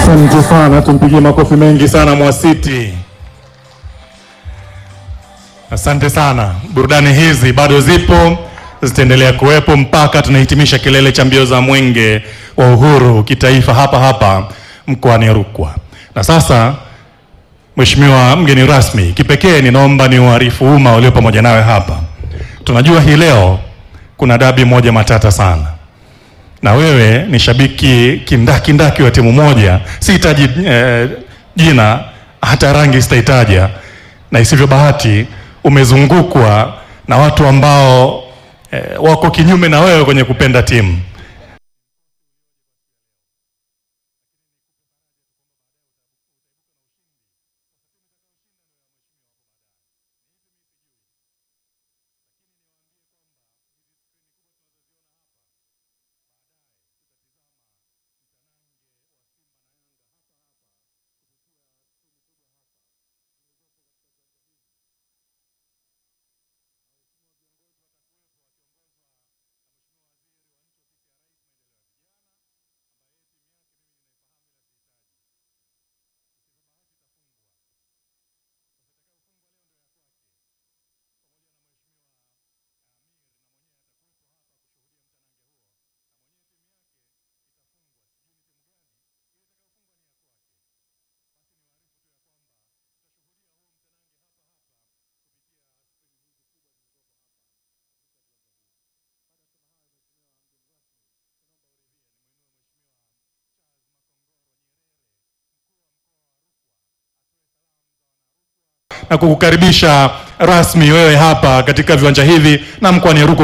Asante sana, tumpigie makofi mengi sana Mwasiti. Asante sana. Burudani hizi bado zipo, zitaendelea kuwepo mpaka tunahitimisha kilele cha mbio za mwenge wa uhuru kitaifa hapa hapa mkoani Rukwa. Na sasa, Mheshimiwa mgeni rasmi, kipekee ninaomba ni uarifu umma walio pamoja nawe hapa. Tunajua hii leo kuna dabi moja matata sana na wewe ni shabiki kindakindaki wa timu moja, sihitaji eh, jina hata rangi sitahitaja, na isivyo bahati umezungukwa na watu ambao eh, wako kinyume na wewe kwenye kupenda timu. na kukukaribisha rasmi wewe hapa katika viwanja hivi na mkoani Rukwa.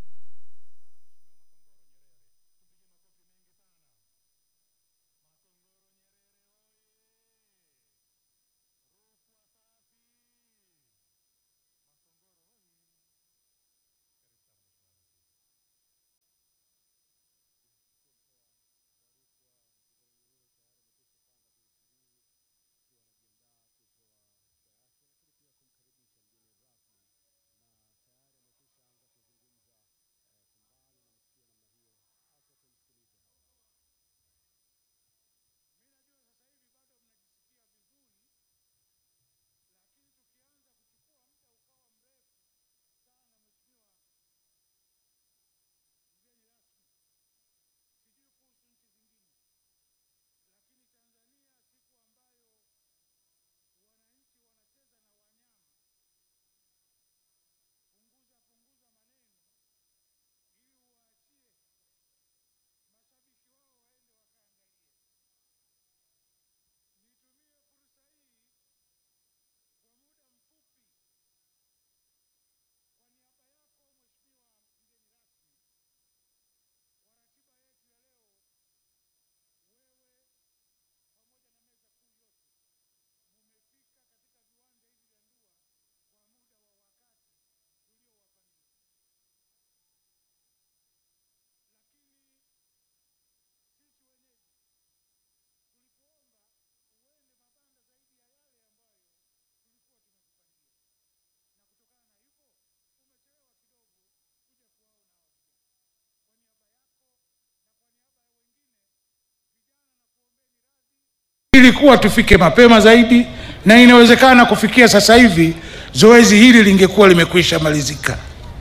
Ilikuwa tufike mapema zaidi, na inawezekana kufikia sasa hivi zoezi hili lingekuwa limekwisha malizika.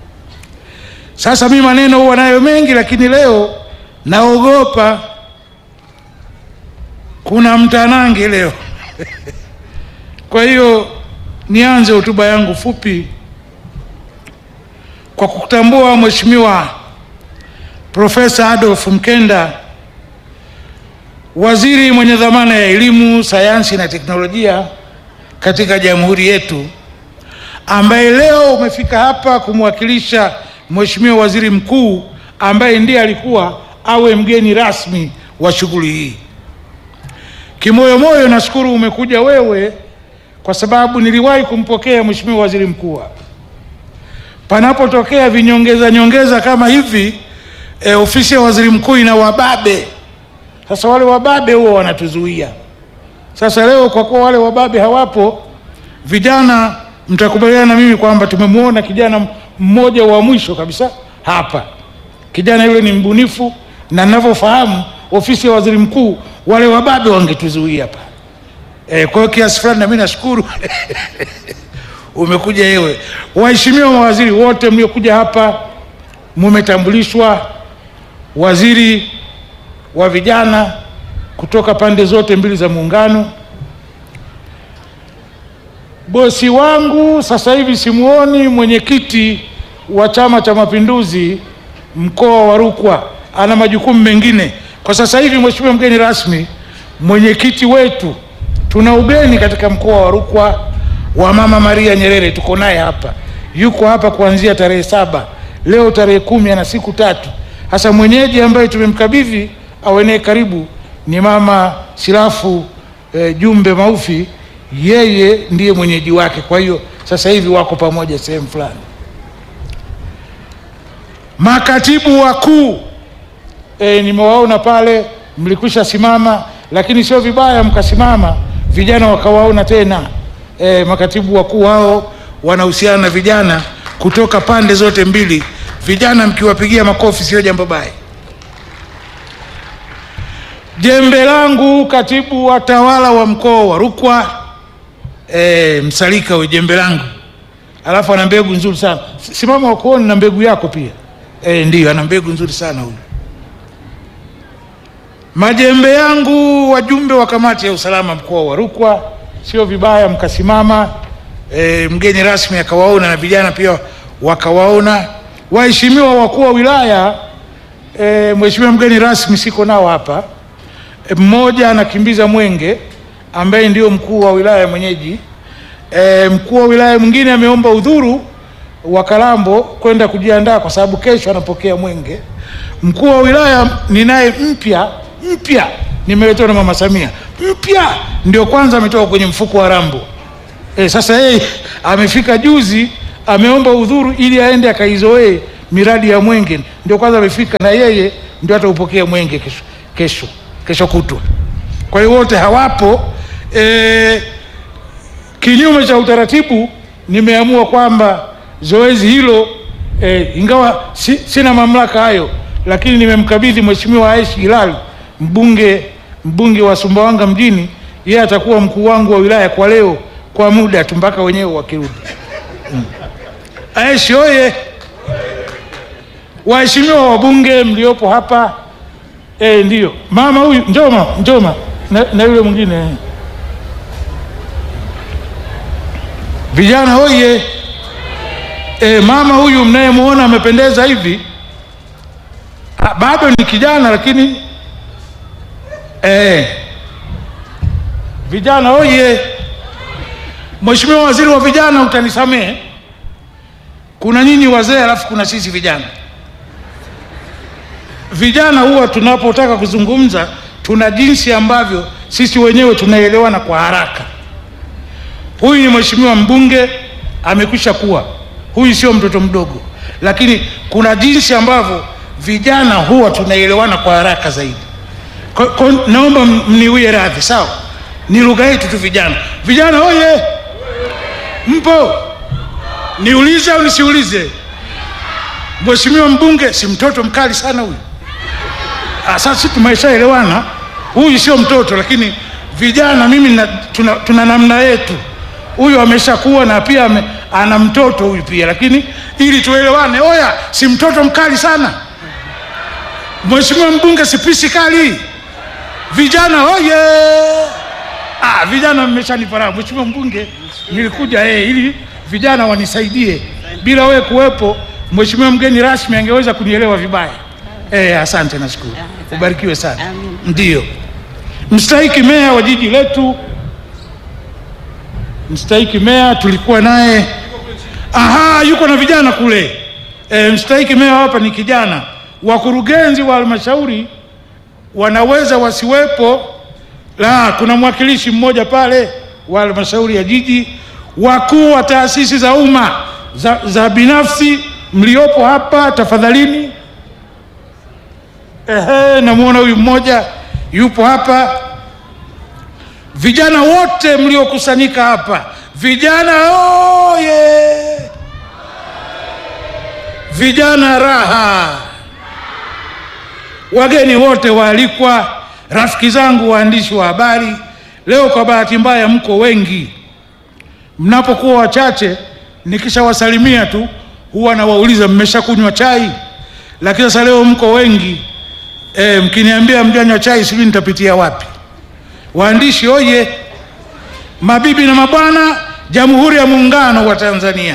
Sasa mimi maneno huwa nayo mengi, lakini leo naogopa kuna mtanange leo kwa hiyo nianze hotuba yangu fupi kwa kutambua Mheshimiwa Profesa Adolf Mkenda, waziri mwenye dhamana ya elimu, sayansi na teknolojia katika jamhuri yetu, ambaye leo umefika hapa kumwakilisha Mheshimiwa Waziri Mkuu ambaye ndiye alikuwa awe mgeni rasmi wa shughuli hii. Kimoyomoyo nashukuru umekuja wewe, kwa sababu niliwahi kumpokea Mheshimiwa Waziri Mkuu hapa. Panapotokea vinyongeza nyongeza kama hivi e, ofisi ya waziri mkuu ina wababe. Sasa wale wababe huwa wanatuzuia. Sasa leo kwa kuwa wale wababe hawapo, vijana mtakubaliana na mimi kwamba tumemwona kijana mmoja wa mwisho kabisa hapa. Kijana yule ni mbunifu, na ninavyofahamu ofisi ya waziri mkuu wale wababe wangetuzuia hapa e, kwa hiyo kiasi fulani nami nashukuru umekuja yewe. Waheshimiwa mawaziri wote mliokuja hapa, mumetambulishwa. Waziri wa vijana kutoka pande zote mbili za Muungano, bosi wangu sasa hivi simuoni, mwenyekiti wa Chama cha Mapinduzi mkoa wa Rukwa, ana majukumu mengine kwa sasa hivi. Mheshimiwa mgeni rasmi, mwenyekiti wetu tuna ugeni katika mkoa wa Rukwa wa Mama Maria Nyerere, tuko naye hapa, yuko hapa kuanzia tarehe saba, leo tarehe kumi, ana siku tatu. Hasa mwenyeji ambaye tumemkabidhi awenee karibu ni Mama Silafu eh, Jumbe Maufi, yeye ndiye mwenyeji wake. Kwa hiyo sasa hivi wako pamoja sehemu fulani. Makatibu wakuu e, nimewaona pale, mlikwisha simama, lakini sio vibaya mkasimama, vijana wakawaona tena. E, makatibu wakuu hao wanahusiana na vijana kutoka pande zote mbili. Vijana mkiwapigia makofi sio jambo baya. Jembe langu katibu wa tawala wa mkoa wa Rukwa e, Msalika we jembe langu, alafu ana mbegu nzuri sana. Simama wakuoni na mbegu yako pia. E, ndiyo ana mbegu nzuri sana huyu. Majembe yangu wajumbe wa kamati ya usalama mkoa wa Rukwa, sio vibaya mkasimama. E, mgeni rasmi akawaona na vijana pia wakawaona. Waheshimiwa wakuu wa wilaya, e, mheshimiwa mgeni rasmi siko nao hapa. E, mmoja anakimbiza mwenge ambaye ndio mkuu wa wilaya mwenyeji. E, mkuu wa wilaya mwingine ameomba udhuru wa Kalambo kwenda kujiandaa kwa sababu kesho anapokea mwenge. Mkuu wa wilaya ninaye mpya mpya, nimeletewa na mama Samia mpya, ndio kwanza ametoka kwenye mfuko wa Rambo. E, sasa yeye amefika juzi, ameomba udhuru ili aende akaizoee miradi ya mwenge, ndio kwanza amefika, na yeye ndio ataupokea mwenge kesho kesho kesho kutwa. Kwa hiyo wote hawapo. E, kinyume cha utaratibu, nimeamua kwamba zoezi hilo e, ingawa si, sina mamlaka hayo, lakini nimemkabidhi Mheshimiwa Aishi Hilali mbunge mbunge wa Sumbawanga mjini, yeye atakuwa mkuu wangu wa wilaya kwa leo kwa muda tu mpaka wenyewe wakirudi. Mm. Aishi oye! Waheshimiwa wabunge mliopo hapa e, ndiyo mama huyu njoma njoma na, na yule mwingine vijana oye! E, mama huyu mnayemwona amependeza hivi ha, bado ni kijana lakini e, vijana oye! Mheshimiwa Waziri wa Vijana, utanisamehe, kuna nyinyi wazee alafu kuna sisi vijana. Vijana huwa tunapotaka kuzungumza tuna jinsi ambavyo sisi wenyewe tunaelewana kwa haraka. Huyu ni mheshimiwa mbunge amekwisha kuwa, huyu sio mtoto mdogo, lakini kuna jinsi ambavyo vijana huwa tunaelewana kwa haraka zaidi. Kwa, kwa, naomba mniwie radhi, sawa? Ni lugha yetu tu vijana. Vijana oye! Mpo? Niulize au nisiulize? Mheshimiwa mbunge si mtoto mkali sana huyu. Sasa sisi tumeshaelewana, huyu sio mtoto, lakini vijana mimi na, tuna, tuna namna yetu. Huyu ameshakuwa na pia ame, ana mtoto huyu pia, lakini ili tuelewane, oya, si mtoto mkali sana. Mheshimiwa mbunge si pisi kali. Vijana oye! Ah, vijana mmeshanifahamu. Mheshimiwa mbunge, nilikuja eh, ili vijana wanisaidie. Bila wewe kuwepo, mheshimiwa mgeni rasmi angeweza kunielewa vibaya. Eh, asante, nashukuru. Ubarikiwe sana. Ndiyo mstahiki meya wa jiji letu, mstahiki meya tulikuwa naye, aha, yuko na vijana kule. E, mstahiki meya hapa ni kijana. Wakurugenzi wa halmashauri wanaweza wasiwepo, la, kuna mwakilishi mmoja pale wa halmashauri ya jiji. Wakuu wa taasisi za umma za, za binafsi mliopo hapa tafadhalini. Ehe, namwona huyu mmoja yupo hapa. Vijana wote mliokusanyika hapa, vijana oye! Vijana raha! Wageni wote waalikwa, rafiki zangu waandishi wa habari, leo kwa bahati mbaya mko wengi. Mnapokuwa wachache, nikishawasalimia tu huwa nawauliza mmeshakunywa chai, lakini sasa leo mko wengi e, mkiniambia mjanywa chai sijui nitapitia wapi. Waandishi oye! Mabibi na mabwana, Jamhuri ya Muungano wa Tanzania,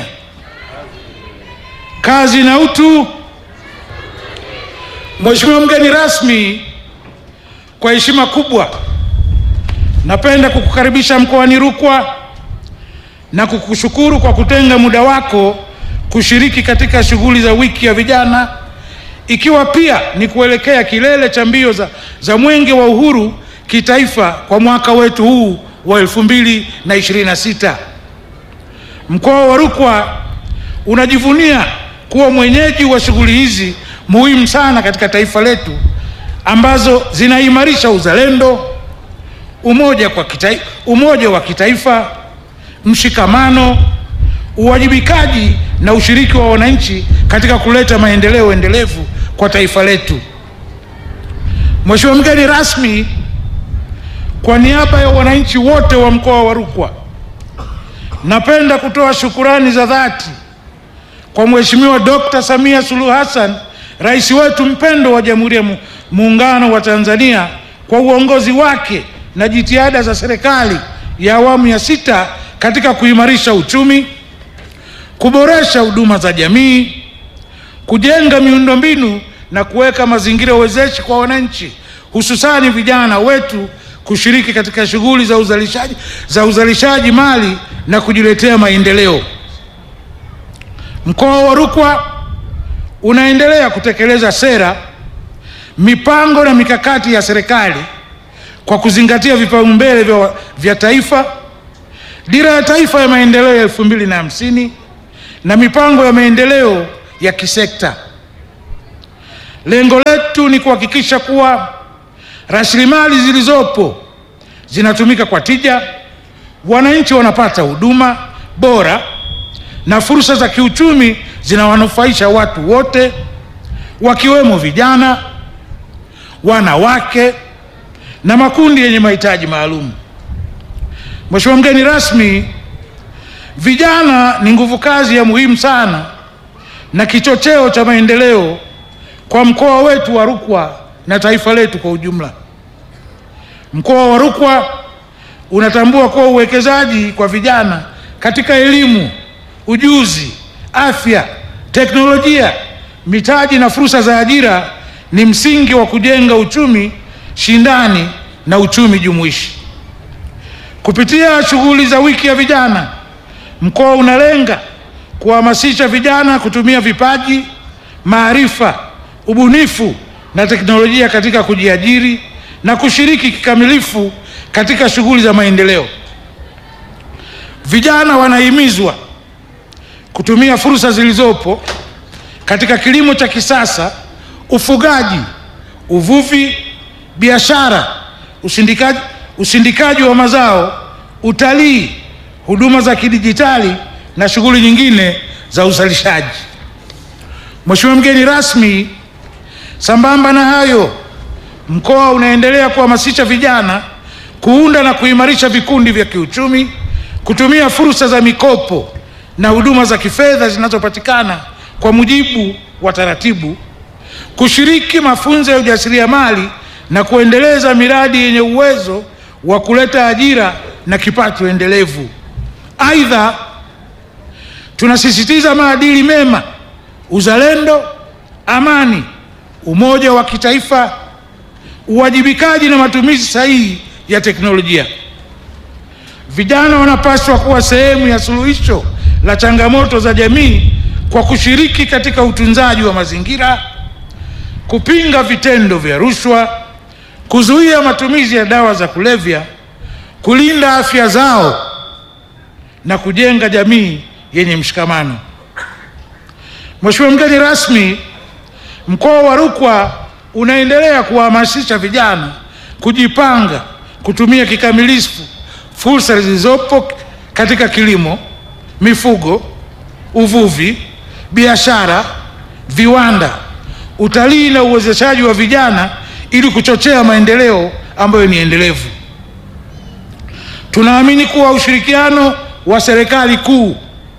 kazi na utu. Mheshimiwa mgeni rasmi, kwa heshima kubwa napenda kukukaribisha mkoani Rukwa na kukushukuru kwa kutenga muda wako kushiriki katika shughuli za wiki ya vijana, ikiwa pia ni kuelekea kilele cha mbio za, za Mwenge wa Uhuru kitaifa kwa mwaka wetu huu wa 2026. Mkoa wa Rukwa unajivunia kuwa mwenyeji wa shughuli hizi muhimu sana katika taifa letu ambazo zinaimarisha uzalendo, umoja kwa kitai, umoja wa kitaifa, mshikamano, uwajibikaji na ushiriki wa wananchi katika kuleta maendeleo endelevu kwa taifa letu. Mheshimiwa mgeni rasmi, kwa niaba ya wananchi wote wa mkoa wa Rukwa, napenda kutoa shukurani za dhati kwa Mheshimiwa Dr. Samia Suluhu Hassan, rais wetu mpendwa wa Jamhuri ya Muungano wa Tanzania kwa uongozi wake na jitihada za serikali ya awamu ya sita katika kuimarisha uchumi, kuboresha huduma za jamii, kujenga miundombinu na kuweka mazingira wezeshi kwa wananchi, hususani vijana wetu kushiriki katika shughuli za uzalishaji, za uzalishaji mali na kujiletea maendeleo. Mkoa wa Rukwa unaendelea kutekeleza sera, mipango na mikakati ya serikali kwa kuzingatia vipaumbele vya, vya taifa, dira ya taifa ya maendeleo ya elfu mbili na hamsini na mipango ya maendeleo ya kisekta. Lengo letu ni kuhakikisha kuwa rasilimali zilizopo zinatumika kwa tija, wananchi wanapata huduma bora na fursa za kiuchumi zinawanufaisha watu wote wakiwemo vijana, wanawake na makundi yenye mahitaji maalum. Mheshimiwa mgeni rasmi, vijana ni nguvu kazi ya muhimu sana na kichocheo cha maendeleo kwa mkoa wetu wa Rukwa na taifa letu kwa ujumla. Mkoa wa Rukwa unatambua kuwa uwekezaji kwa vijana katika elimu, ujuzi, afya, teknolojia, mitaji na fursa za ajira ni msingi wa kujenga uchumi shindani na uchumi jumuishi. Kupitia shughuli za wiki ya vijana, mkoa unalenga kuhamasisha vijana kutumia vipaji, maarifa, ubunifu na teknolojia katika kujiajiri na kushiriki kikamilifu katika shughuli za maendeleo. Vijana wanahimizwa kutumia fursa zilizopo katika kilimo cha kisasa, ufugaji, uvuvi, biashara, usindikaji, usindikaji wa mazao, utalii, huduma za kidijitali na shughuli nyingine za uzalishaji. Mheshimiwa mgeni rasmi, sambamba na hayo, mkoa unaendelea kuhamasisha vijana kuunda na kuimarisha vikundi vya kiuchumi, kutumia fursa za mikopo na huduma za kifedha zinazopatikana kwa mujibu wa taratibu, kushiriki mafunzo ya ujasiriamali na kuendeleza miradi yenye uwezo wa kuleta ajira na kipato endelevu. Aidha, tunasisitiza maadili mema, uzalendo, amani, umoja wa kitaifa, uwajibikaji na matumizi sahihi ya teknolojia. Vijana wanapaswa kuwa sehemu ya suluhisho la changamoto za jamii kwa kushiriki katika utunzaji wa mazingira, kupinga vitendo vya rushwa, kuzuia matumizi ya dawa za kulevya, kulinda afya zao na kujenga jamii yenye mshikamano. Mheshimiwa mgeni rasmi, mkoa wa Rukwa unaendelea kuwahamasisha vijana kujipanga kutumia kikamilifu fursa zilizopo katika kilimo, mifugo, uvuvi, biashara, viwanda, utalii na uwezeshaji wa vijana ili kuchochea maendeleo ambayo ni endelevu. Tunaamini kuwa ushirikiano wa serikali kuu,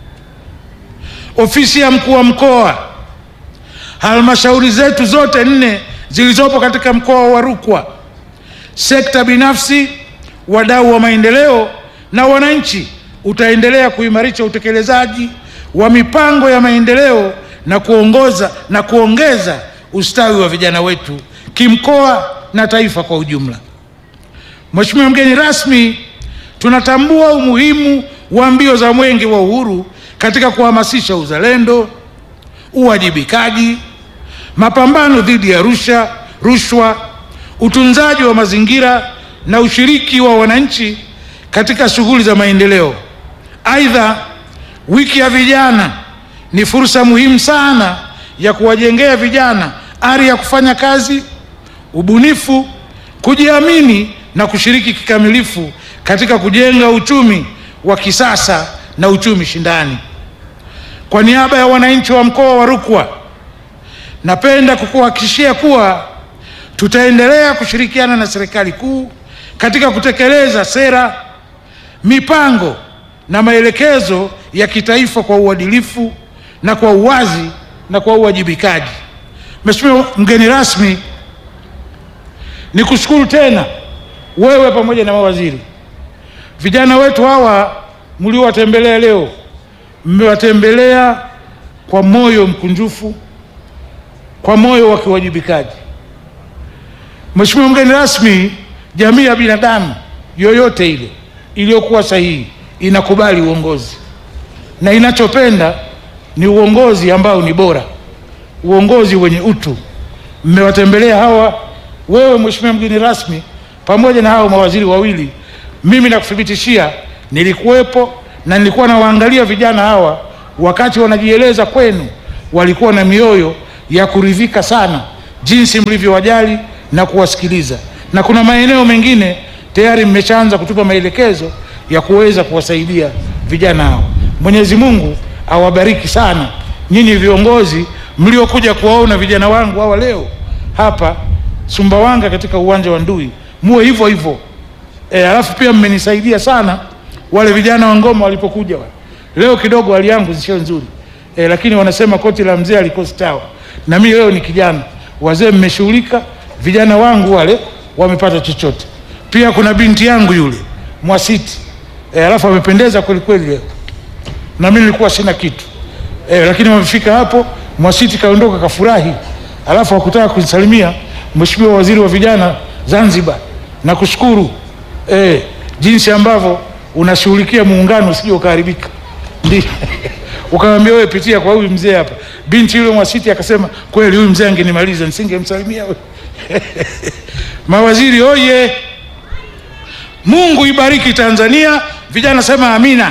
ofisi ya mkuu wa mkoa, halmashauri zetu zote nne zilizopo katika mkoa wa Rukwa, sekta binafsi, wadau wa maendeleo na wananchi utaendelea kuimarisha utekelezaji wa mipango ya maendeleo na kuongoza na kuongeza ustawi wa vijana wetu kimkoa na taifa kwa ujumla. Mheshimiwa mgeni rasmi, tunatambua umuhimu wa mbio za Mwenge wa Uhuru katika kuhamasisha uzalendo, uwajibikaji, mapambano dhidi ya rusha, rushwa, utunzaji wa mazingira na ushiriki wa wananchi katika shughuli za maendeleo. Aidha, wiki ya vijana ni fursa muhimu sana ya kuwajengea vijana ari ya kufanya kazi, ubunifu, kujiamini na kushiriki kikamilifu katika kujenga uchumi wa kisasa na uchumi shindani. Kwa niaba ya wananchi wa mkoa wa Rukwa, napenda kukuhakikishia kuwa tutaendelea kushirikiana na serikali kuu katika kutekeleza sera, mipango na maelekezo ya kitaifa kwa uadilifu na kwa uwazi na kwa uwajibikaji. Mheshimiwa mgeni rasmi, nikushukuru tena wewe pamoja na mawaziri. Vijana wetu hawa mliowatembelea leo, mmewatembelea kwa moyo mkunjufu, kwa moyo wa kiwajibikaji. Mheshimiwa mgeni rasmi, jamii ya binadamu yoyote ile iliyokuwa sahihi inakubali uongozi na inachopenda ni uongozi ambao ni bora, uongozi wenye utu. Mmewatembelea hawa, wewe mheshimiwa mgeni rasmi, pamoja na hao mawaziri wawili. Mimi nakuthibitishia nilikuwepo na nilikuwa nawaangalia vijana hawa wakati wanajieleza kwenu, walikuwa na mioyo ya kuridhika sana jinsi mlivyowajali na kuwasikiliza, na kuna maeneo mengine tayari mmeshaanza kutupa maelekezo ya kuweza kuwasaidia vijana hao. Mwenyezi Mungu awabariki sana nyinyi viongozi mliokuja kuwaona vijana wangu hawa leo hapa Sumbawanga katika uwanja wa Ndui, muwe hivyo hivyo. E, alafu pia mmenisaidia sana wale vijana wa Ngoma walipokuja wale. Leo kidogo hali yangu sio nzuri e, lakini wanasema koti la mzee alikosi tawa, na mimi leo ni kijana. Wazee mmeshughulika, vijana wangu wale wamepata chochote. Pia kuna binti yangu yule Mwasiti e, alafu amependeza kweli kweli leo na mimi nilikuwa sina kitu e, lakini wamefika hapo, Mwasiti kaondoka kafurahi, alafu hakutaka kunisalimia. Mheshimiwa Waziri wa Vijana Zanzibar, nakushukuru e, jinsi ambavyo unashughulikia muungano usije ukaharibika. Ndio ukamwambia wewe, pitia kwa huyu mzee hapa. Binti yule Mwasiti akasema kweli, huyu mzee angenimaliza nisingemsalimia wewe. Mawaziri oye! Mungu ibariki Tanzania. Vijana sema amina.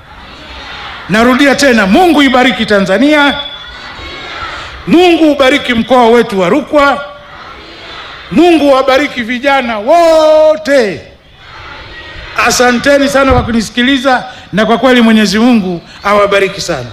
Narudia tena, Mungu ibariki Tanzania. Mungu ubariki mkoa wetu wa Rukwa. Mungu wabariki vijana wote. Asanteni sana kwa kunisikiliza, na kwa kweli Mwenyezi Mungu awabariki sana.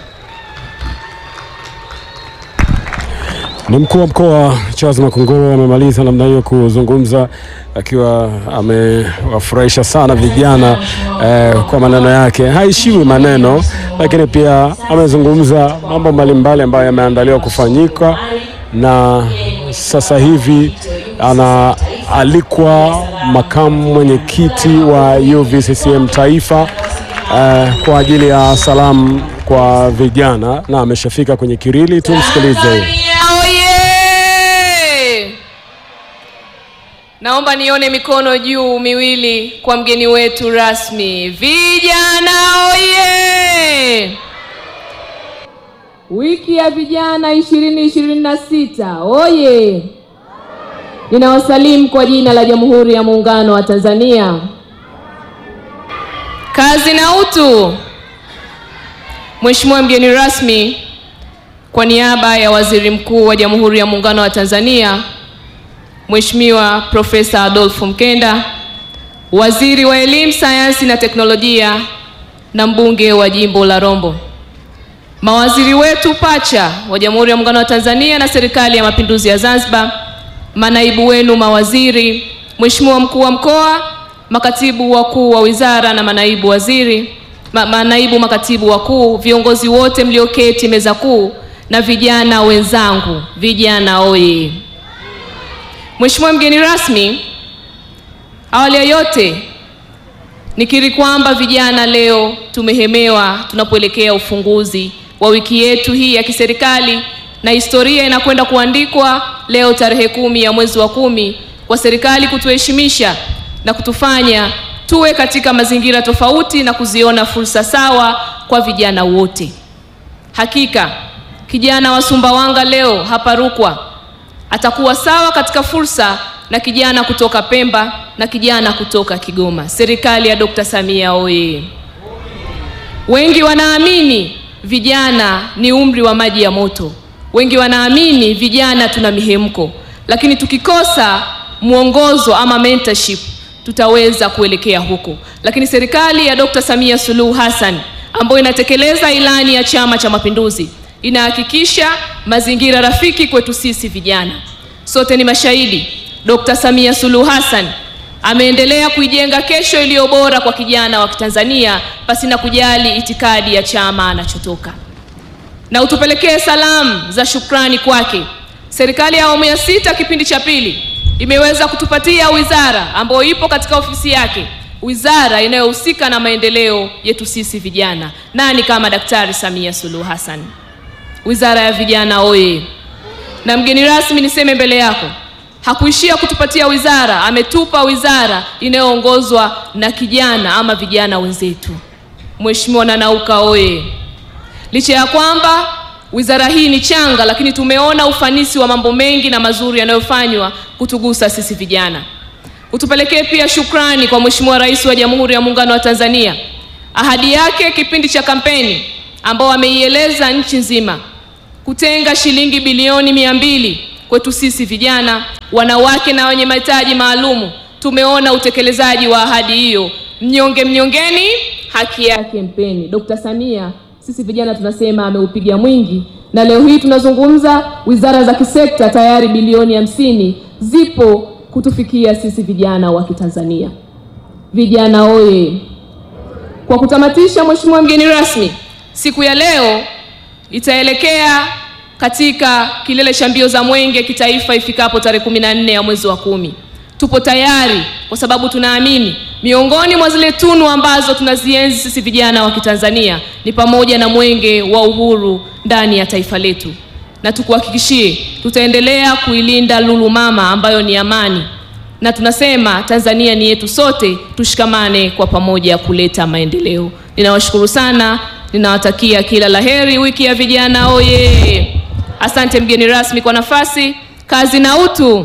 Ni mkuu wa mkoa Charles Makongoro amemaliza namna hiyo kuzungumza akiwa amewafurahisha sana vijana eh, kwa maneno yake. Haishiwi maneno, lakini pia amezungumza mambo mbalimbali ambayo yameandaliwa kufanyika, na sasa hivi anaalikwa makamu mwenyekiti wa UVCCM taifa eh, kwa ajili ya salamu kwa vijana, na ameshafika kwenye kirili. Tumsikilize. Tanzania oye! Naomba nione mikono juu miwili kwa mgeni wetu rasmi. Vijana oye! Wiki ya vijana ishirini ishirini na sita oye! Ninawasalimu kwa jina la Jamhuri ya Muungano wa Tanzania. Kazi na utu. Mheshimiwa mgeni rasmi, kwa niaba ya Waziri Mkuu wa Jamhuri ya Muungano wa Tanzania Mheshimiwa Profesa Adolfo Mkenda, Waziri wa Elimu, Sayansi na Teknolojia na mbunge wa Jimbo la Rombo, mawaziri wetu pacha wa Jamhuri ya Muungano wa Tanzania na Serikali ya Mapinduzi ya Zanzibar, manaibu wenu mawaziri, Mheshimiwa mkuu wa mkoa, makatibu wakuu wa wizara na manaibu waziri, ma, manaibu makatibu wakuu, viongozi wote mlioketi meza kuu na vijana wenzangu, vijana oye! Mheshimiwa mgeni rasmi, awali ya yote nikiri kwamba vijana leo tumehemewa tunapoelekea ufunguzi wa wiki yetu hii ya kiserikali na historia inakwenda kuandikwa leo tarehe kumi ya mwezi wa kumi kwa serikali kutuheshimisha na kutufanya tuwe katika mazingira tofauti na kuziona fursa sawa kwa vijana wote. Hakika kijana wa Sumbawanga leo hapa Rukwa atakuwa sawa katika fursa na kijana kutoka Pemba na kijana kutoka Kigoma. Serikali ya Dr. Samia oye! Wengi wanaamini vijana ni umri wa maji ya moto. Wengi wanaamini vijana tuna mihemko, lakini tukikosa mwongozo ama mentorship tutaweza kuelekea huko. Lakini serikali ya Dr. Samia Suluhu Hassan ambayo inatekeleza ilani ya Chama cha Mapinduzi inahakikisha mazingira rafiki kwetu sisi vijana. Sote ni mashahidi, Dr. Samia Suluhu Hassan ameendelea kuijenga kesho iliyo bora kwa kijana wa Kitanzania pasina kujali itikadi ya chama anachotoka. Na utupelekee salamu za shukrani kwake. Serikali ya awamu ya sita kipindi cha pili imeweza kutupatia wizara ambayo ipo katika ofisi yake, wizara inayohusika na maendeleo yetu sisi vijana. Nani kama Daktari Samia Suluhu Hassan? Wizara ya vijana oye! Na mgeni rasmi, niseme mbele yako, hakuishia kutupatia wizara, ametupa wizara inayoongozwa na kijana ama vijana wenzetu. Mheshimiwa Nanauka oye! Licha ya kwamba wizara hii ni changa, lakini tumeona ufanisi wa mambo mengi na mazuri yanayofanywa kutugusa sisi vijana. Utupelekee pia shukrani kwa Mheshimiwa Rais wa Jamhuri ya Muungano wa Tanzania, ahadi yake kipindi cha kampeni ambao ameieleza nchi nzima kutenga shilingi bilioni mia mbili kwetu sisi vijana, wanawake na wenye mahitaji maalumu. Tumeona utekelezaji wa ahadi hiyo, mnyonge mnyongeni, haki yake mpeni. Dr. Samia sisi vijana tunasema ameupiga mwingi, na leo hii tunazungumza wizara za kisekta tayari bilioni hamsini zipo kutufikia sisi vijana wa Kitanzania. Vijana oye! Kwa kutamatisha, Mheshimiwa mgeni rasmi, siku ya leo itaelekea katika kilele cha mbio za mwenge kitaifa ifikapo tarehe kumi na nne ya mwezi wa kumi. Tupo tayari kwa sababu tunaamini miongoni mwa zile tunu ambazo tunazienzi sisi vijana wa Kitanzania ni pamoja na mwenge wa uhuru ndani ya taifa letu, na tukuhakikishie tutaendelea kuilinda lulu mama ambayo ni amani, na tunasema Tanzania ni yetu sote, tushikamane kwa pamoja kuleta maendeleo. Ninawashukuru sana, ninawatakia kila laheri. Wiki ya vijana oye! Asante mgeni rasmi kwa nafasi, kazi na utu.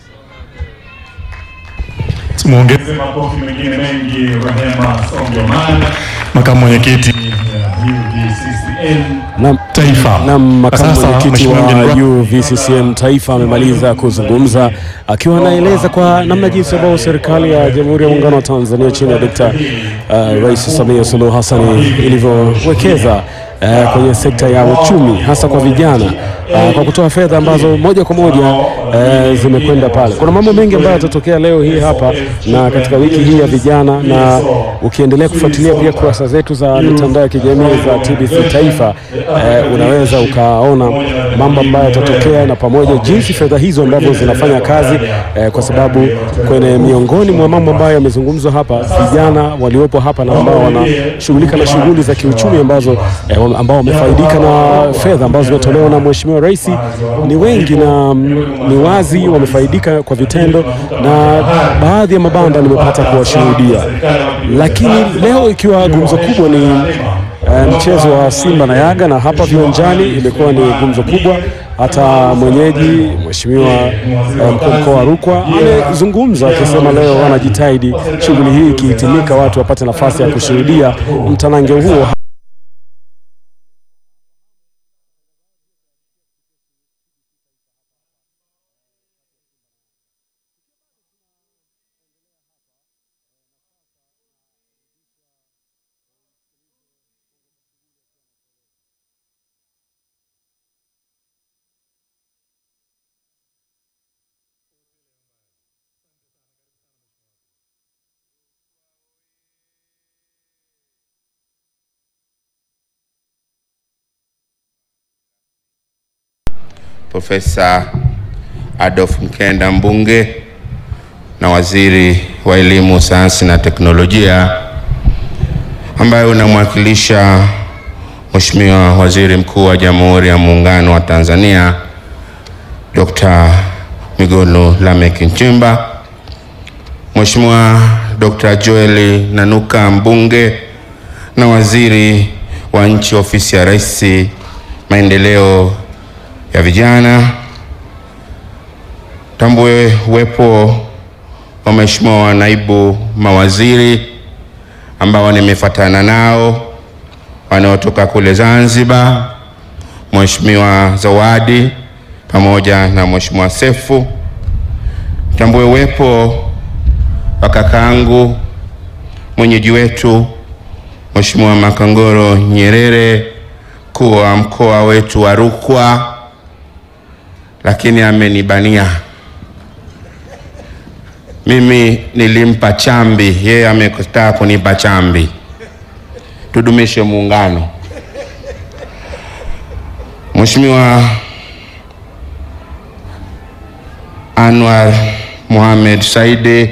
Tumuongeze makofi mengine mengi Rehema Songoman, makamu mwenyekiti ya UVCCM Naam. Taifa. Naam, makamu Sasa, mwenyekiti Mheshimiwa wa mgeni rasmi, UVCCM Taifa amemaliza kuzungumza akiwa anaeleza kwa namna jinsi ambayo serikali ya Jamhuri ya Muungano wa Tanzania chini ya Dkt. uh, Rais Samia Suluhu Hassan ilivyowekeza uh, kwenye sekta ya uchumi hasa kwa vijana uh, kwa kutoa fedha ambazo moja kwa moja uh, zimekwenda pale. Kuna mambo mengi ambayo yatatokea leo hii hapa na katika wiki hii ya vijana, na ukiendelea kufuatilia pia kurasa zetu za mitandao ya kijamii za TBC Taifa uh, unaweza ukaona mambo ambayo yatatokea na pamoja jinsi fedha hizo ambavyo zinafanya kazi eh, kwa sababu kwenye miongoni mwa mambo ambayo yamezungumzwa hapa, vijana waliopo hapa na ambao wanashughulika na shughuli za kiuchumi ambazo eh, wam- ambao wamefaidika na fedha ambazo zimetolewa na Mheshimiwa Rais ni wengi na mm, ni wazi wamefaidika kwa vitendo, na baadhi ya mabanda nimepata kuwashuhudia, lakini leo ikiwa gumzo kubwa ni Eh, mchezo wa Simba na Yanga na hapa viwanjani imekuwa ni gumzo kubwa. Hata mwenyeji Mheshimiwa eh, mkuu wa mkoa wa Rukwa amezungumza akisema leo wanajitahidi shughuli hii ikihitimika, watu wapate nafasi ya kushuhudia mtanange huo. Profesa Adolf Mkenda mbunge na waziri wa elimu, sayansi na teknolojia, ambaye unamwakilisha Mheshimiwa Waziri Mkuu wa Jamhuri ya Muungano wa Tanzania Dr. Mwigulu Lameck Nchemba, Mheshimiwa Dr. Joel Nanuka mbunge na waziri wa nchi ofisi ya Rais maendeleo ya vijana, tambue uwepo wa Mheshimiwa naibu mawaziri ambao nimefuatana nao wanaotoka kule Zanzibar, Mheshimiwa Zawadi pamoja na Mheshimiwa Sefu. Tambue uwepo wa kakaangu mwenyeji wetu Mheshimiwa Makongoro Nyerere, mkuu wa mkoa wetu wa Rukwa, lakini amenibania mimi. Nilimpa chambi, yeye amekataa kunipa chambi. Tudumishe muungano. Mheshimiwa Anwar Mohamed Saidi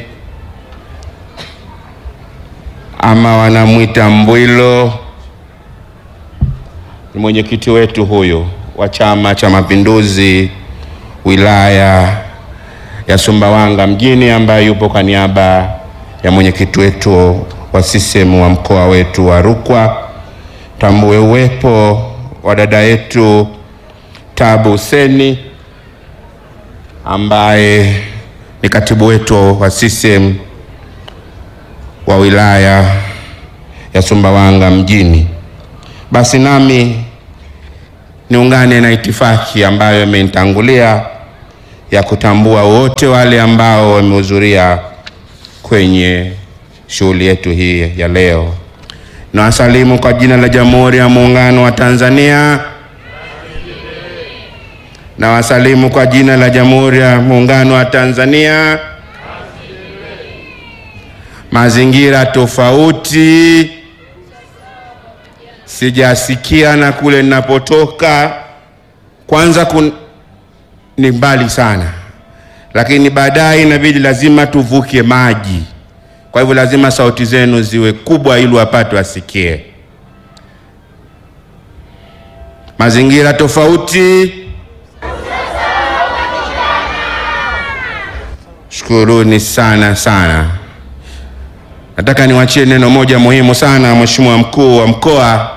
ama wanamwita Mbwilo, ni mwenyekiti wetu huyu wa Chama cha Mapinduzi wilaya ya Sumbawanga mjini, ambaye yupo kwa niaba ya mwenyekiti wetu wa CCM wa mkoa wetu wa Rukwa. Tambue uwepo wa dada yetu Tabu Huseni ambaye ni katibu wetu wa CCM wa wilaya ya Sumbawanga mjini. Basi nami niungane na itifaki ambayo imenitangulia ya kutambua wote wale ambao wamehudhuria kwenye shughuli yetu hii ya leo. Nawasalimu kwa jina la Jamhuri ya Muungano wa Tanzania. Nawasalimu kwa jina la Jamhuri ya Muungano wa Tanzania. Mazingira tofauti sijasikia na kule ninapotoka kwanza kun... ni mbali sana, lakini baadaye inabidi lazima tuvuke maji. Kwa hivyo lazima sauti zenu ziwe kubwa ili wapate wasikie. Mazingira tofauti Shukuruni sana sana. Nataka niwachie neno moja muhimu sana, Mheshimiwa mkuu wa mkoa.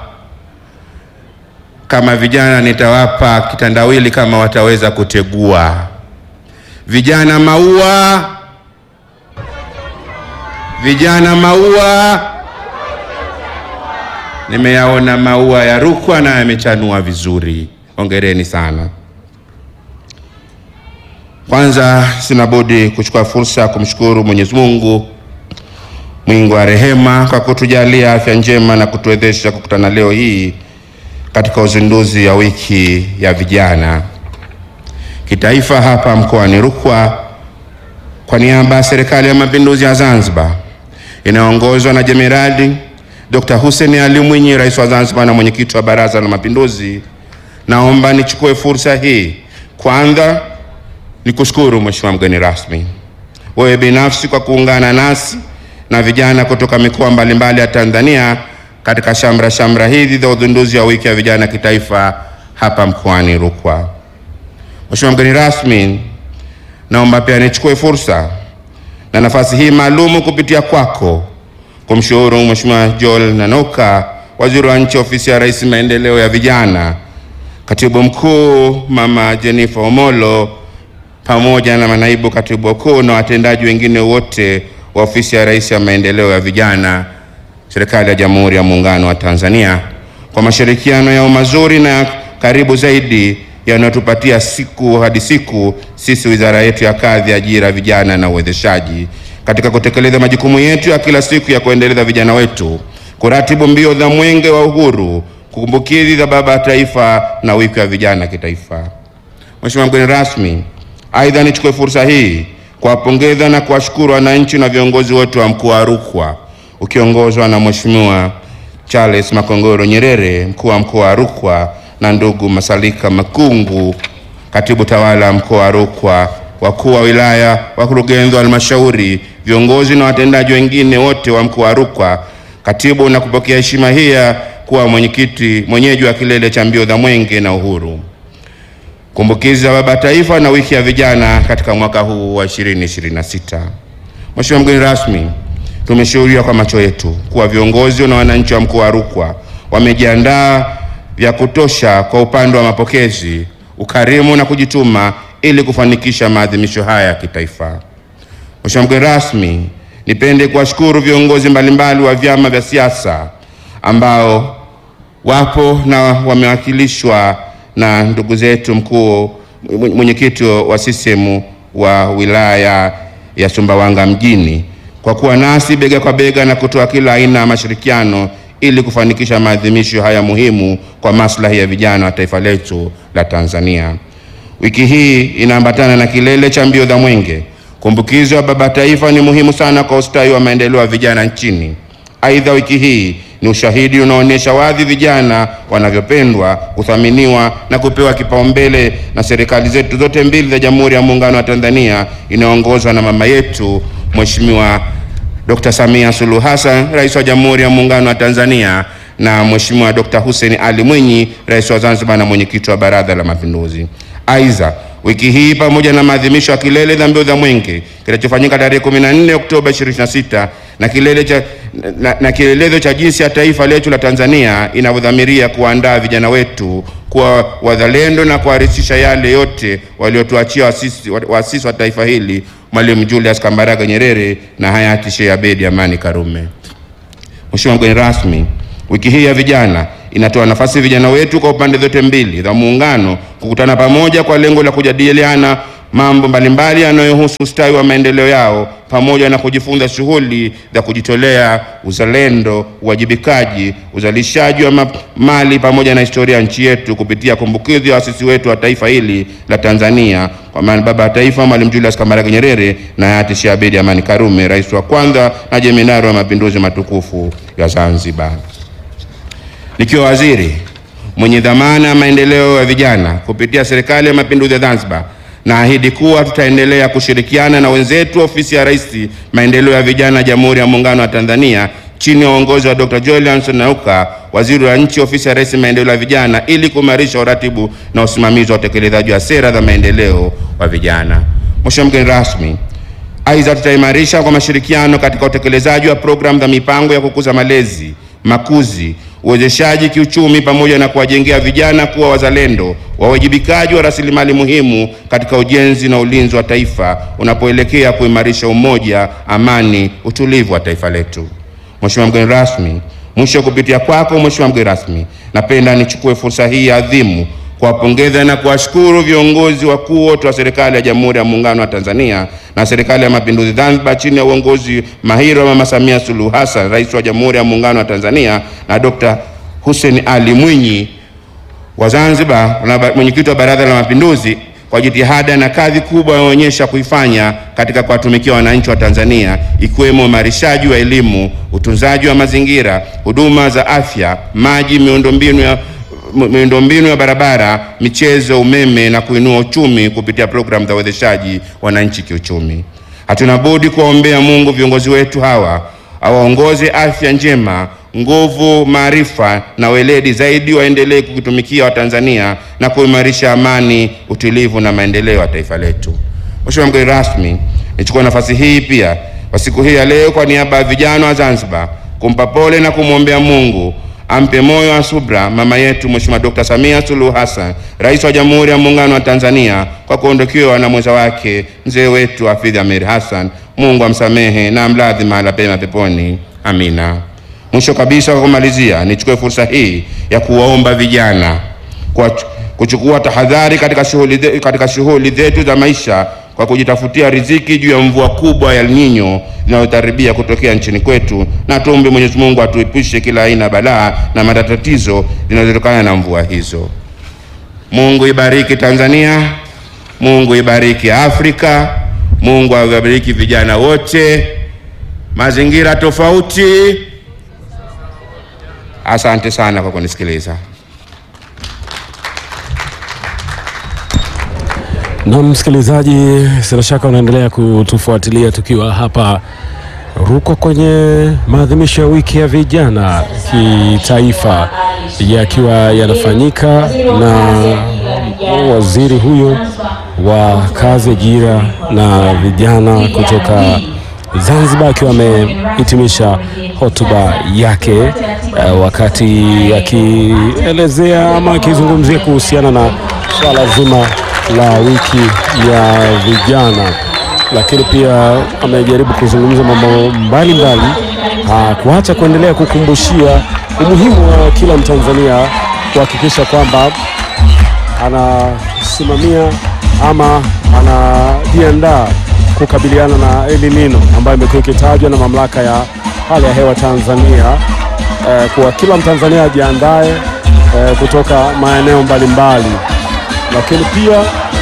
Kama vijana nitawapa kitandawili kama wataweza kutegua. Vijana maua, vijana maua. Nimeyaona maua ya Rukwa na yamechanua vizuri, hongereni sana. Kwanza sina budi kuchukua fursa ya kumshukuru Mwenyezi Mungu mwingi wa rehema kwa kutujalia afya njema na kutuwezesha kukutana leo hii katika uzinduzi ya wiki ya vijana kitaifa hapa mkoani Rukwa. Kwa niaba ya Serikali ya Mapinduzi ya Zanzibar inayoongozwa na Jenerali Dr. Hussein Ali Mwinyi, Rais wa Zanzibar na mwenyekiti wa Baraza la Mapinduzi, naomba nichukue fursa hii kwanza nikushukuru Mheshimiwa mgeni rasmi, wewe binafsi kwa kuungana nasi na vijana kutoka mikoa mbalimbali ya Tanzania katika shamra shamra hizi za uzinduzi wa wiki ya vijana kitaifa hapa mkoani Rukwa. Mheshimiwa mgeni rasmi, naomba pia nichukue fursa na nafasi hii maalumu kupitia kwako kumshukuru Mheshimiwa Joel Nanuka, waziri wa nchi ofisi ya Rais maendeleo ya vijana, katibu mkuu Mama Jennifer Omolo pamoja na manaibu katibu wakuu na watendaji wengine wote wa ofisi ya Rais ya maendeleo ya vijana, serikali ya Jamhuri ya Muungano wa Tanzania kwa mashirikiano yao mazuri na karibu zaidi yanayotupatia siku hadi siku sisi wizara yetu ya Kazi, Ajira, Vijana na Uwezeshaji katika kutekeleza majukumu yetu ya kila siku ya kuendeleza vijana wetu, kuratibu mbio za Mwenge wa Uhuru, kumbukizi za Baba wa Taifa na wiki ya vijana kitaifa. Mheshimiwa mgeni rasmi, aidha nichukue fursa hii kuwapongeza na kuwashukuru wananchi na viongozi wote wa mkoa wa Rukwa ukiongozwa na Mheshimiwa Charles Makongoro Nyerere, mkuu wa mkoa wa Rukwa na ndugu Masalika Makungu, katibu tawala mkoa wa Rukwa, wakuu wa wilaya, wakurugenzi wa halmashauri, viongozi na watendaji wengine wote wa mkoa wa Rukwa, katibu na kupokea heshima hii ya kuwa mwenyekiti mwenyeji wa kilele cha mbio za Mwenge na Uhuru, kumbukizi za Baba Taifa na wiki ya vijana katika mwaka huu wa 2026. Mheshimiwa mgeni rasmi, tumeshuhudia kwa macho yetu kuwa viongozi na wananchi wa mkoa wa Rukwa wamejiandaa vya kutosha kwa upande wa mapokezi, ukarimu na kujituma ili kufanikisha maadhimisho haya ya kitaifa. Mheshimiwa mgeni rasmi, nipende kuwashukuru viongozi mbalimbali wa vyama vya siasa ambao wapo na wamewakilishwa na ndugu zetu mkuu mwenyekiti wa CCM wa wilaya ya Sumbawanga mjini kwa kuwa nasi bega kwa bega na kutoa kila aina ya mashirikiano ili kufanikisha maadhimisho haya muhimu kwa maslahi ya vijana wa taifa letu la Tanzania. Wiki hii inaambatana na kilele cha mbio za Mwenge. Kumbukizi wa Baba Taifa ni muhimu sana kwa ustawi wa maendeleo ya vijana nchini. Aidha, wiki hii ni ushahidi unaonyesha wazi vijana wanavyopendwa, kuthaminiwa na kupewa kipaumbele na serikali zetu zote mbili za Jamhuri ya Muungano wa Tanzania inayoongozwa na mama yetu Mheshimiwa Dr. Samia Suluhu Hassan, Rais wa Jamhuri ya Muungano wa Tanzania na Mheshimiwa Dr. Hussein Ali Mwinyi, Rais wa Zanzibar na mwenyekiti wa Baraza la Mapinduzi. Aidha, wiki hii pamoja na maadhimisho ya kilele za mbio za Mwenge kinachofanyika tarehe 14 Oktoba 2026 na kilele cha na, na kielelezo cha jinsi ya taifa letu la Tanzania inavyodhamiria kuandaa vijana wetu kuwa wazalendo na kuharisisha yale yote waliotuachia waasisi waasisi wa taifa hili Mwalimu Julius Kambarage Nyerere na hayati Sheikh Abeid Amani Karume. Mheshimiwa mgeni rasmi, wiki hii ya vijana inatoa nafasi vijana wetu kwa upande zote mbili za muungano kukutana pamoja kwa lengo la kujadiliana mambo mbalimbali yanayohusu ustawi wa maendeleo yao pamoja na kujifunza shughuli za kujitolea, uzalendo, uwajibikaji, uzalishaji wa ma- mali pamoja na historia ya nchi yetu kupitia kumbukizi ya waasisi wetu wa taifa hili la Tanzania, kwa maana baba wa taifa Mwalimu Julius Kambarage Nyerere na hayati Sheikh Abeid Amani Karume, rais wa kwanza na jemadari wa mapinduzi matukufu ya Zanzibar. Nikiwa waziri mwenye dhamana ya maendeleo ya vijana kupitia serikali ya mapinduzi ya Zanzibar, naahidi kuwa tutaendelea kushirikiana na wenzetu ofisi ya Rais maendeleo ya vijana Jamhuri ya Muungano wa Tanzania chini ya uongozi wa Dr. Julius Nauka, waziri wa nchi ofisi ya Rais maendeleo ya vijana, ili kuimarisha uratibu na usimamizi wa utekelezaji wa sera za maendeleo wa vijana. Mheshimiwa mgeni rasmi, Aidha, tutaimarisha kwa mashirikiano katika utekelezaji wa programu za mipango ya kukuza malezi, makuzi, uwezeshaji kiuchumi pamoja na kuwajengea vijana kuwa wazalendo, wawajibikaji wa rasilimali muhimu katika ujenzi na ulinzi wa taifa unapoelekea kuimarisha umoja, amani, utulivu wa taifa letu. Mheshimiwa mgeni rasmi, mwisho kupitia kwako Mheshimiwa mgeni rasmi, napenda nichukue fursa hii adhimu kuwapongeza na kuwashukuru viongozi wakuu wote wa serikali ya Jamhuri ya Muungano wa Tanzania na serikali ya Mapinduzi Zanzibar chini ya uongozi mahiri wa Mama Samia Suluhu Hassan, rais wa Jamhuri ya Muungano wa Tanzania na Dr. Hussein Ali Mwinyi wa Zanzibar na ba- mwenyekiti wa Baraza la Mapinduzi kwa jitihada na kazi kubwa wanaonyesha kuifanya katika kuwatumikia wananchi wa Tanzania ikiwemo uimarishaji wa elimu, utunzaji wa mazingira, huduma za afya, maji, miundombinu ya mi- miundombinu ya barabara, michezo, umeme na kuinua uchumi kupitia programu za uwezeshaji wananchi kiuchumi. Hatuna budi kuwaombea Mungu viongozi wetu hawa awaongoze afya njema, nguvu, maarifa na weledi zaidi, waendelee kutumikia Watanzania na kuimarisha amani, utulivu na maendeleo ya taifa letu. Mheshimiwa mgeni rasmi, nichukua nafasi hii pia kwa siku hii ya leo kwa niaba ya vijana wa Zanzibar kumpa pole na kumwombea Mungu ampe moyo wa subra mama yetu Mheshimiwa Dr. Samia Suluhu Hassan, Rais wa Jamhuri ya Muungano wa Tanzania kwa kuondokewa na mwenza wake mzee wetu Hafidh Amir Hassan. Mungu amsamehe na amladhi mahala pema peponi. Amina. Mwisho kabisa, kwa kumalizia, nichukue fursa hii ya kuwaomba vijana kwa kuchukua tahadhari katika shughuli ze- katika shughuli zetu za maisha kwa kujitafutia riziki juu ya mvua kubwa ya El Nino inayotaribia kutokea nchini kwetu, na tuombe Mwenyezi Mungu atuepushe kila aina ya balaa na matatizo zinazotokana na mvua hizo. Mungu ibariki Tanzania, Mungu ibariki Afrika, Mungu awabariki vijana wote, mazingira tofauti. Asante sana kwa kunisikiliza. Na msikilizaji, sina shaka unaendelea kutufuatilia tukiwa hapa Rukwa kwenye maadhimisho ya wiki ya vijana kitaifa yakiwa yanafanyika na waziri huyo wa kazi, ajira na vijana kutoka Zanzibar akiwa amehitimisha hotuba yake eh, wakati akielezea ama akizungumzia kuhusiana na swala zima la wiki ya vijana, lakini pia amejaribu kuzungumza mambo mbalimbali, kuacha kuendelea kukumbushia umuhimu wa kila Mtanzania kuhakikisha kwamba anasimamia ama anajiandaa kukabiliana na El Nino ambayo imekuwa ikitajwa na mamlaka ya hali ya hewa Tanzania eh, kwa kila Mtanzania ajiandae eh, kutoka maeneo mbalimbali, lakini pia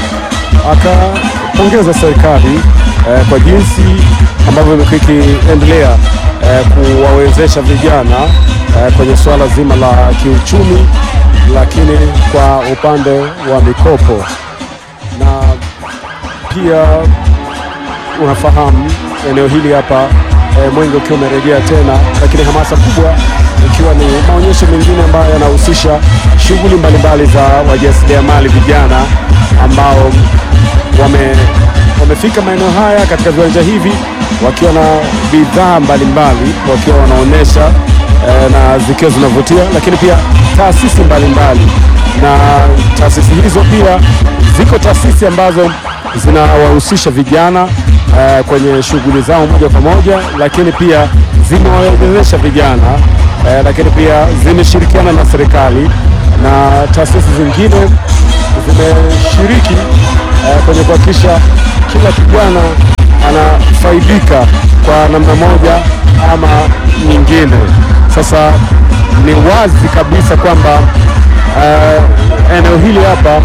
akapongeza serikali eh, kwa jinsi ambavyo imekuwa ikiendelea eh, kuwawezesha vijana eh, kwenye suala zima la kiuchumi, lakini kwa upande wa mikopo na pia unafahamu eneo hili hapa e, mwenge ukiwa umerejea tena, lakini hamasa kubwa ikiwa ni maonyesho mengine ambayo yanahusisha shughuli mbalimbali za wajasiriamali vijana ambao wame, wamefika maeneo haya katika viwanja hivi wakiwa na bidhaa mbalimbali wakiwa wanaonyesha e, na zikiwa zinavutia, lakini pia taasisi mbalimbali na taasisi hizo pia ziko taasisi ambazo zinawahusisha vijana uh, kwenye shughuli zao moja kwa moja, lakini pia zimewawezesha vijana uh, lakini pia zimeshirikiana na serikali na taasisi zingine zimeshiriki uh, kwenye kuhakikisha kila kijana anafaidika kwa namna moja ama nyingine. Sasa ni wazi kabisa kwamba uh, eneo hili hapa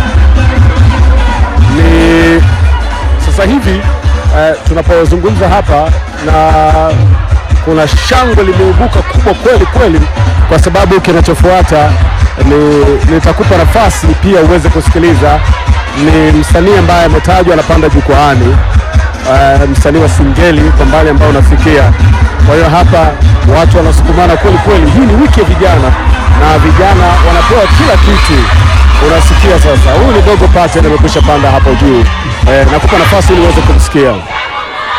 ni sasa hivi uh, tunapozungumza hapa na kuna shangwe limeibuka kubwa kweli kweli, kwa sababu kinachofuata ni nitakupa nafasi pia uweze kusikiliza. Ni msanii ambaye ametajwa anapanda jukwaani, uh, msanii wa Singeli kwa mbali ambao unasikia. Kwa hiyo hapa watu wanasukumana kweli kweli. Hii ni wiki ya vijana na vijana wanapewa kila kitu unasikia sasa, huyu ni Dogo Paten amekwisha panda hapo juu eh, nakupa nafasi ili uweze kumsikia.